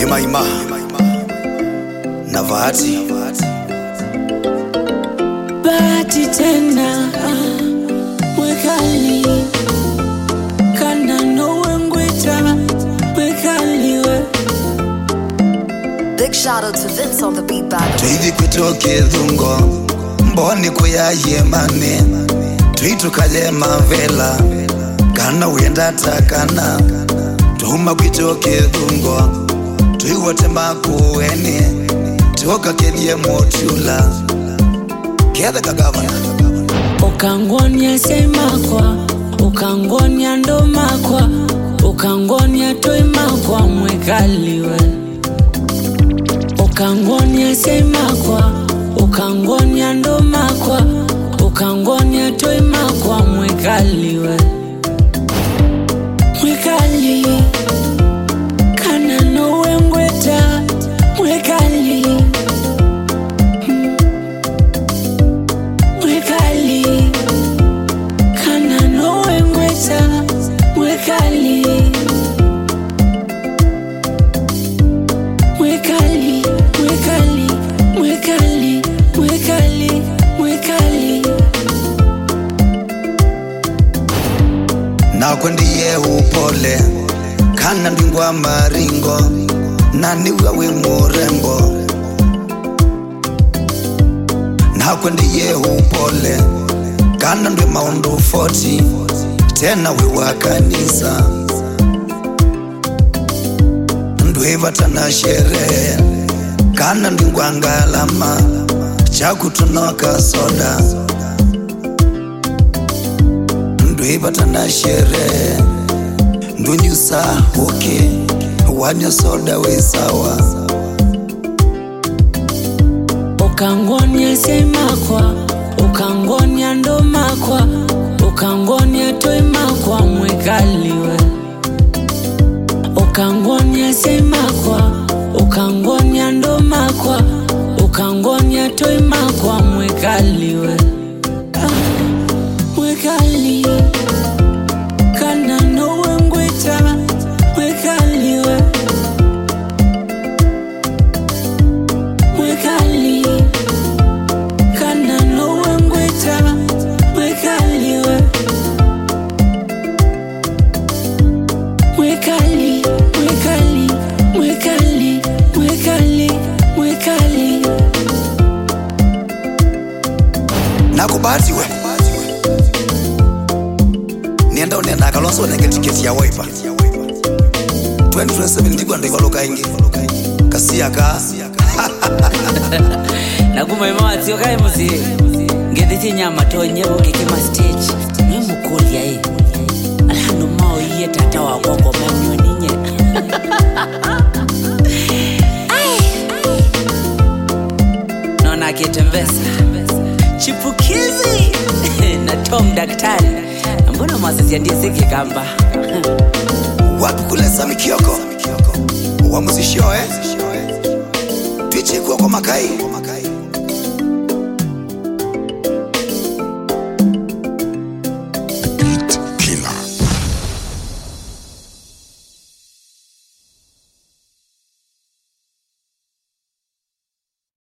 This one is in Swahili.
Maima na Bahati. bahati tena mwekali kana nowe ngweta mwekaliwe Big shout out to Vince on the beat battle. twithi kwitoke thungo mboni kuyayemane twitukaye mavela kana wenda takana tuma kwitoke thungo twiwote makueni tiokakelie motula kethe kagavana ukangonia seimakwa ukangonia ndomakwa ukangonia toimakwa mwekaliwe ukangonia seimakwa ukangonia ndomakwa ukangonia toimakwa mwekaliwe mwekali kana nowe ngweta mwekali mwekali kana nowe ngweta mwekali mwekali mwekali mwekali mwekali mwekali nakwe ndiye upole kana ndingwa maringo naniwa we murembo nakwe ndiye upole kana ndwe maundu 40 tena we wa kanisa ndwivatana sherehe kana ndingwa ngalama chakutunoka soda ndwivatana sherehe ndunyusa hoke wanywa soda wesawa ukangonia seimakwa ukangonia ndomakwa ukangonia toimakwa mwekaliwe ukangonia seimakwa ukangonia ndomakwa ukangonia toimakwa mwekaliwe Ah, mwekali kana nowe ngweta mwekaliwe mwekali kana nowe ngweta mwekaliwe mwekali mwekali mwekali mwekali mwekali nakubatiwe nienda unenda akalonso nenge tiketi ya waipa 2027 ndigwa ndivaluka ingi kasiyaka nakumaima watsio kae musie ngethiti nyama tonyeruke kima stage nwe mukulia e alano mao iye tata wakwa ngomanyoninye naona akitembesa chipukizi na tom daktari mbona mwasisia ndiesiki kamba wapi kulesa mikioko wamuzishoe twichikuwa kwa makai